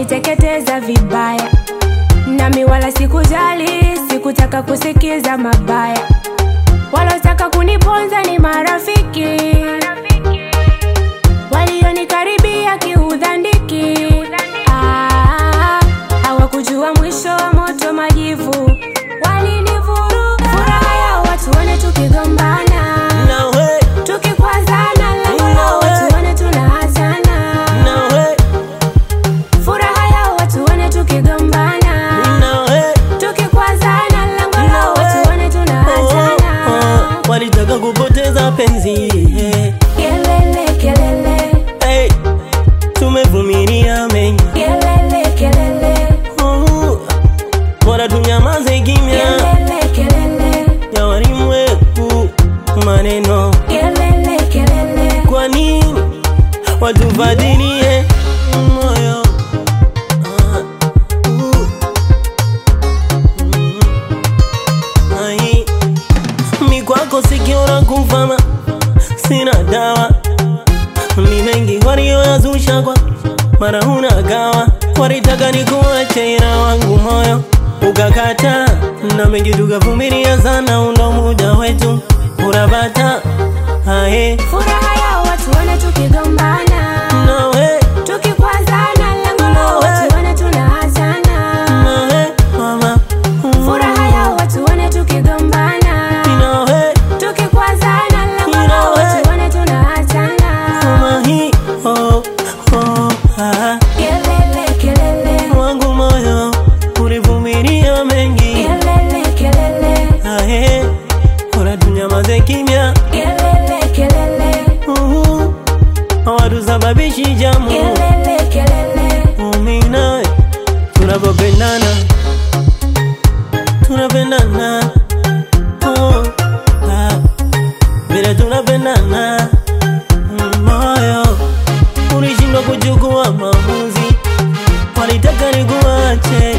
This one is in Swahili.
waliniteketeza vibaya, nami wala sikujali, sikutaka kusikiza mabaya. Walotaka kuniponza ni marafiki, walionikaribia kiudhandiki. Ah, hawakujua mwisho wa moto majivu, walinivuruga. Furaha yao watuone tukigombana, nawe tukikwazana, lengo lao watuone tunaachana. nawe Furaha yao watuone tukigombana, nawe tukikwazana, lengo lao watuone Oh, tunaachana. oh, walitaka kupoteza penzi eh. Kelele kelele hey, tumevumilia mengi kelele kelele oh, bora tunyamaze kimya kelele kelele ya walimwengu maneno kelele kelele kwa nini watubadilie moyo Ah, uh, mm, ai. mi kwako sikiona kufama sina dawa ni mengi walioyazusha kwa mara huna gawa walitaka nikuache ila wangu moyo ukakata na mengi tukavumilia sana undo muda wetu urabata ae Furaha yao watuone tukigombana, nawe tukikwazana, lengo lao watuone tunaachana. nawe mama Furaha yao watuone tukigombana, nawe tukikwazana, lengo lao watuone tunaachana. mama hii oh, oh, ah. Kelele kelele wangu moyo ulivumilia mengi kelele kelele ae bora tunyamaze kimya kelele kelele Uhu, hawatusababishi jamu kelele kelele Mimi nawe tunapopendana tunapendana oh, ah, vile tunapendana Mm, moyo ulishindwa kuchukua maamuzi walitaka nikuache